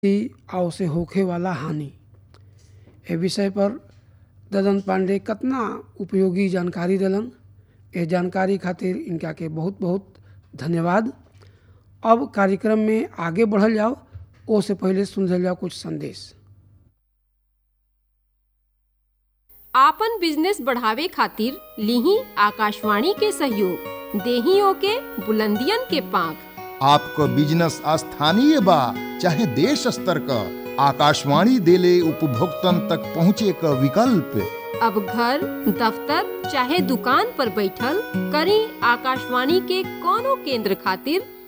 आव से होखे वाला हानि ए विषय पर ददन पांडे कतना उपयोगी जानकारी देलन ए जानकारी खातिर इनका के बहुत बहुत धन्यवाद अब कार्यक्रम में आगे बढ़ल जाओ ओ से पहले सुन जाओ कुछ संदेश आपन बिजनेस बढ़ावे खातिर लीही आकाशवाणी के सहयोग देही ओके बुलंदियन के पांख आपको बिजनेस स्थानीय बा चाहे देश स्तर का आकाशवाणी देले उपभोक्तन तक पहुँचे का विकल्प अब घर दफ्तर चाहे दुकान पर बैठल करी आकाशवाणी के कोनो केंद्र खातिर